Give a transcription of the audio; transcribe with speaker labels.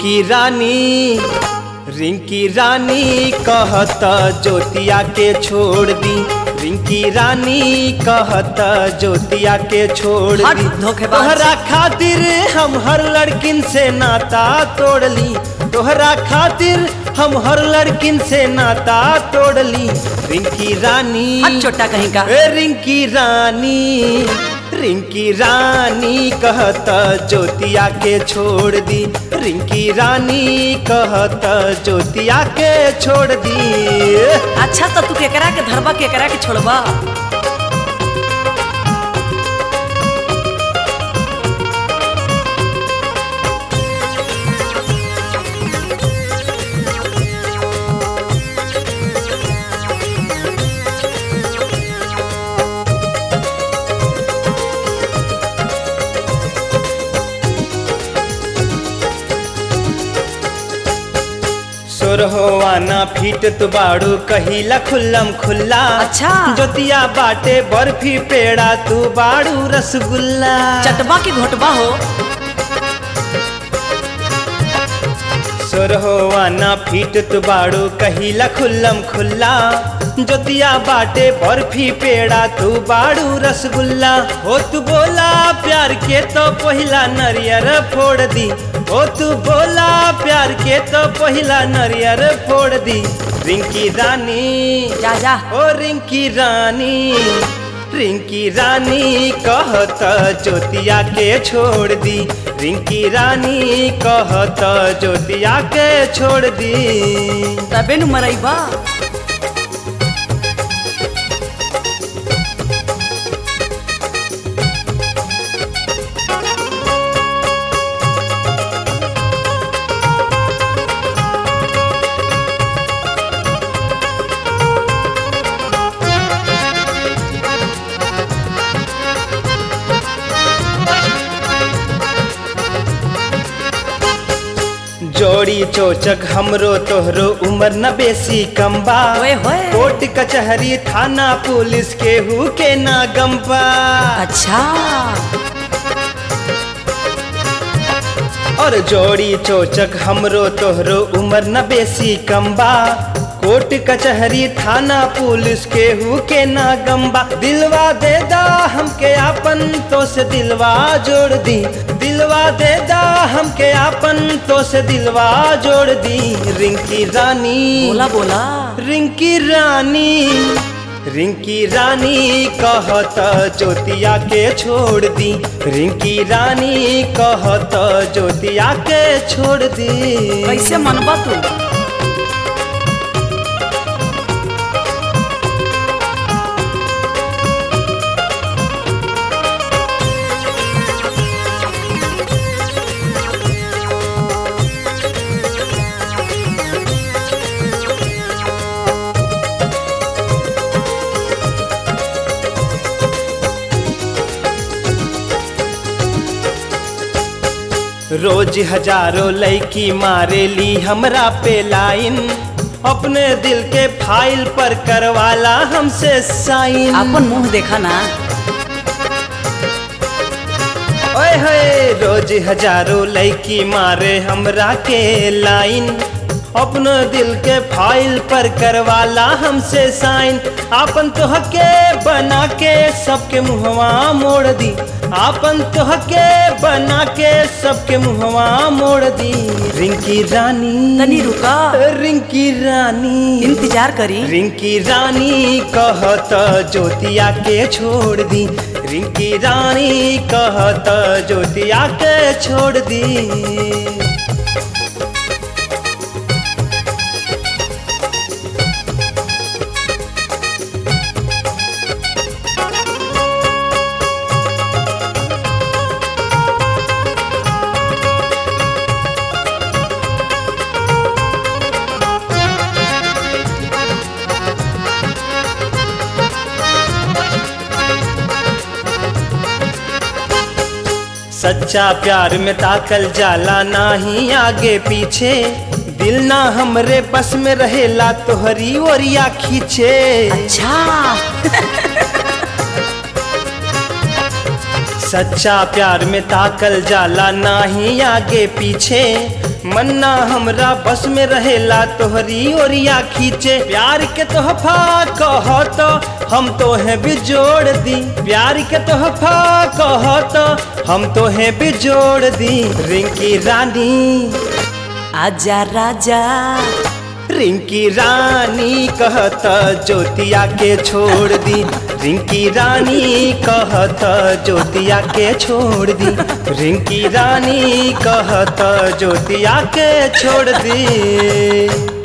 Speaker 1: रिंकी रानी रिंकी रानी कहत ज्योतिया के छोड़ दी रिंकी रानी कहत ज्योतिया के छोड़
Speaker 2: हट,
Speaker 1: दी
Speaker 2: धोखेबाज।
Speaker 1: तोहरा खातिर हम हर लड़किन से नाता तोड़ ली तोहरा खातिर हम हर लड़किन से नाता तोड़ ली रिंकी रानी
Speaker 2: हट छोटा कहीं का
Speaker 1: ए रिंकी रानी रिंकी रानी कहत ज्योतिया के छोड़ दी रिंकी रानी कहत ज्योतिया के छोड़ दी
Speaker 2: अच्छा तो तू केकरा के धरबा केकरा के छोड़बा
Speaker 1: सोरहोवाना फीटत बाड़ू कहिला खुल्लम खुल्ला
Speaker 2: अच्छा।
Speaker 1: ज्योतिया बाटे बर्फी पेड़ा तू बाड़ू रसगुल्ला
Speaker 2: चटबा की घोटबा हो
Speaker 1: सोरहोवाना फीटत बाड़ू कहिला खुल्लम खुल्ला ज्योतिया बाटे बर्फी पेड़ा तू बाड़ू रसगुल्ला हो तू बोला प्यार के तो पहिला नरियर फोड़ दी हो तू बोला प्यार के तो पहिला नरियर फोड़ दी रिंकी रानी
Speaker 2: जा जा
Speaker 1: ओ रिंकी रानी रिंकी रानी कहत ज्योतिया के छोड़ दी रिंकी रानी कहत ज्योतिया के छोड़ दी
Speaker 2: तबे नु मरैबा
Speaker 1: जोड़ी चोचक हमरो तोहरो उम्र न बेसी कम्बा
Speaker 2: ओए होए।
Speaker 1: कोर्ट कचहरी थाना पुलिस केहू के ना गम्बा
Speaker 2: अच्छा
Speaker 1: और जोड़ी चोचक हमरो तोहरो उम्र न बेसी कम्बा कोर्ट कचहरी थाना पुलिस केहू के ना गम्बा दिलवा दे दा हमके आपन तो से दिलवा जोड़ दी दिलवा दे दा हमके आपन तो से दिलवा जोड़ दी रिंकी रानी
Speaker 2: बोला बोला
Speaker 1: रिंकी रानी रिंकी रानी कहत ज्योतिया के छोड़ दी रिंकी रानी कहत ज्योतिया के छोड़ दी
Speaker 2: कैसे मनबा तू
Speaker 1: रोज हजारों लड़की मारेली हमरा पे लाइन अपने दिल के फाइल पर करवाला हमसे साइन
Speaker 2: अपन मुंह देखा ना
Speaker 1: ओए होए रोज हजारों लड़की मारे हमरा के लाइन अपने दिल के फाइल पर करवाला हमसे साइन आपन तोहके बना के सबके मुहवा मोड़ दी आपन तोहके बना के सबके मुहवा मोड़ दी रिंकी रानी
Speaker 2: तनी रुका
Speaker 1: रिंकी रानी
Speaker 2: इंतजार करी
Speaker 1: रिंकी रानी कहत ज्योतिया के छोड़ दी रिंकी रानी कहत ज्योतिया के छोड़ दी सच्चा प्यार में ताकल जाला नाही आगे पीछे दिल ना हमरे बस में रहेला तोहरी ओरिया खींचे
Speaker 2: अच्छा
Speaker 1: सच्चा प्यार में ताकल जाला नाही आगे पीछे मन्ना हमरा बस में रहेला तोहरी ओरिया खींचे प्यार के तोहफा कह तो हम तोहे भी जोड़ दी प्यार के तोहफा कह तो हम तोहे भी जोड़ दी रिंकी रानी
Speaker 2: आजा राजा
Speaker 1: रिंकी रानी कहत ज्योतिया के छोड़ दी रिंकी रानी कहत ज्योतिया के छोड़ दी रिंकी रानी कहत ज्योतिया के छोड़ दी